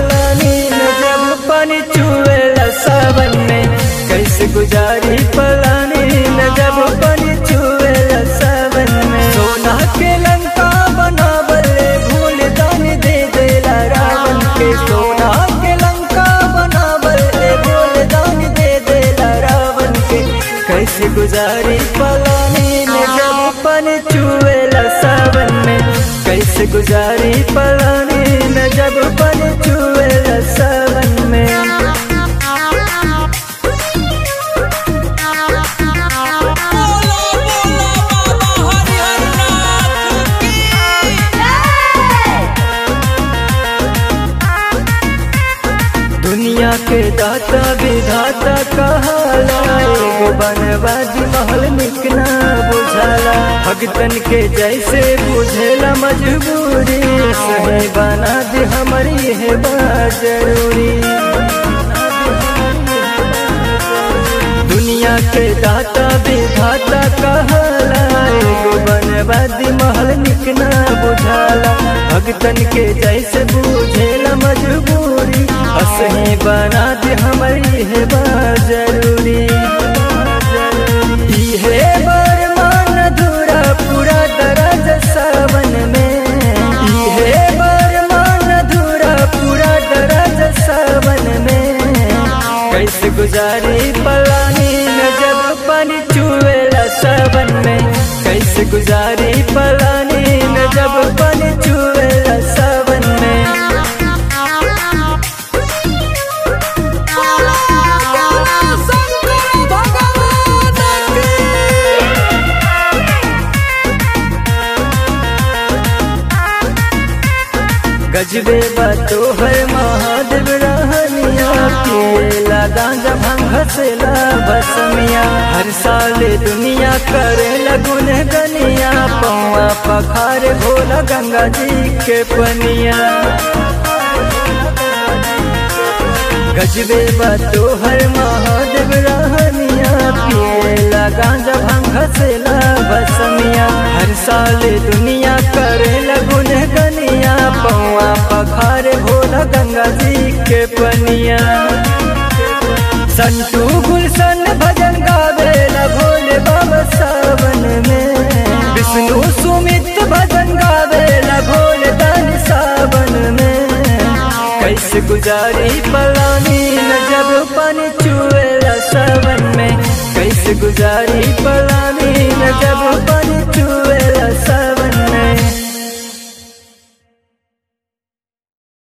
पलानी न जब पानी चुएला सावन में कैसे गुजारी पलानी न जब पानी चुएला सावन में सोना के लंका बनावले भूल दान दे देला रावण के सोना के लंका बनावले भूल दान दे देला रावण के कैसे गुजारी पलानी न जब पानी चुएला सावन में कैसे गुजारी पलानी न जब पानी चुएला सावन में बोलो बोलो बाबा हरिहरनाथ की दुनिया के दाता विधाता कहाला एगो बनवादी महल निकना बुझाला भगतन के जैसे बुझेला मजबूरी सही बना दे हमारी है बा जरूरी दुनिया के दाता विधाता कहाला एगो बनवादी महल निकना बुझाला भगतन के जैसे बुझेला मजबूरी असही बना दे हमारी है बा जरूरी इहे बरमान धुरा पूरा दराज सावन में इहे बरमान धुरा पूरा दराज सावन में कैसे गुजारी पलानी न जब पानी चुएला सावन में कैसे गुजारी पलानी न जब पानी चुएला सावन में बोलो बोलो शंकर भगवान की गजबे बातो है महादेव रहनिया पिएला गांजा भांग हसेला बसमिया हर साल दुनिया करे लगुन गनिया पौआ पखार भोला गंगा जी के पनिया गजबे बातो हर महादेव रहनिया पिएला गांजा भांग हसेला बसमिया हर साल दुनिया करे लगुन गनिया पौआ पखार भोला गंगा जी के पनिया संतू गुलशन भजन गावेला भोले बाबा सावन में विष्णु सुमित भजन गावेला भोले दान सावन में कैसे गुजारी पलानी न जब पानी चुएला सावन में कैसे गुजारी पलानी न जब पानी